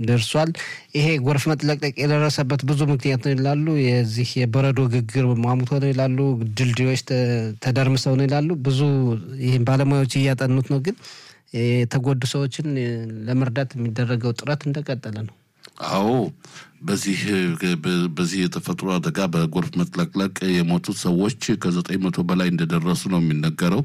ደርሷል። ይሄ ጎርፍ መጥለቅለቅ የደረሰበት ብዙ ምክንያት ነው ይላሉ። የዚህ የበረዶ ግግር ሟሙቶ ነው ይላሉ። ድልድዮች ተደርምሰው ነው ይላሉ። ብዙ ይህም ባለሙያዎች እያጠኑት ነው። ግን የተጎዱ ሰዎችን ለመርዳት የሚደረገው ጥረት እንደቀጠለ ነው። አዎ በዚህ በዚህ የተፈጥሮ አደጋ በጎርፍ መጥለቅለቅ የሞቱት ሰዎች ከዘጠኝ መቶ በላይ እንደደረሱ ነው የሚነገረው።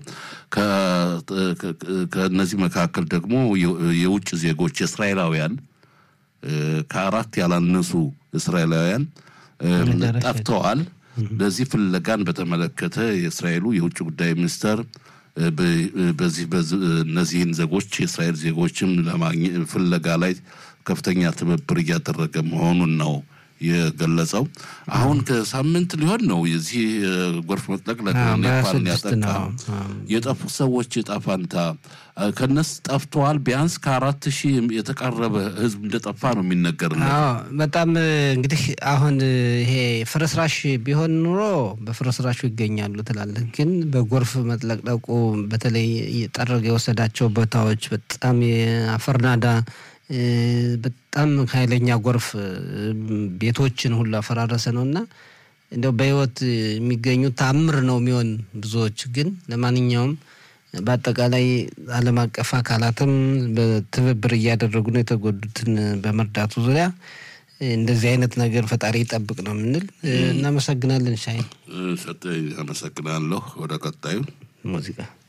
ከእነዚህ መካከል ደግሞ የውጭ ዜጎች እስራኤላውያን ከአራት ያላነሱ እስራኤላውያን ጠፍተዋል። ለዚህ ፍለጋን በተመለከተ የእስራኤሉ የውጭ ጉዳይ ሚኒስተር በዚህ እነዚህን ዜጎች የእስራኤል ዜጎችም ለማግኘት ፍለጋ ላይ ከፍተኛ ትብብር እያደረገ መሆኑን ነው የገለጸው። አሁን ከሳምንት ሊሆን ነው የዚህ ጎርፍ መጥለቅለቅ ኔፓልን ያጠቃ የጠፉት ሰዎች ዕጣ ፈንታ ከነስ ጠፍተዋል። ቢያንስ ከአራት ሺህ የተቃረበ ሕዝብ እንደጠፋ ነው የሚነገር። በጣም እንግዲህ አሁን ይሄ ፍርስራሽ ቢሆን ኑሮ በፍርስራሹ ይገኛሉ ትላለህ። ግን በጎርፍ መጥለቅለቁ በተለይ ጠረገ የወሰዳቸው ቦታዎች በጣም የአፈርናዳ በጣም ኃይለኛ ጎርፍ ቤቶችን ሁሉ አፈራረሰ ነው እና እንደው በህይወት የሚገኙ ታምር ነው የሚሆን ብዙዎች ግን ለማንኛውም በአጠቃላይ ዓለም አቀፍ አካላትም በትብብር እያደረጉ ነው የተጎዱትን በመርዳቱ ዙሪያ እንደዚህ አይነት ነገር ፈጣሪ ይጠብቅ ነው የምንል። እናመሰግናለን። ሻይ ሰጠ አመሰግናለሁ። ወደ ቀጣዩ ሙዚቃ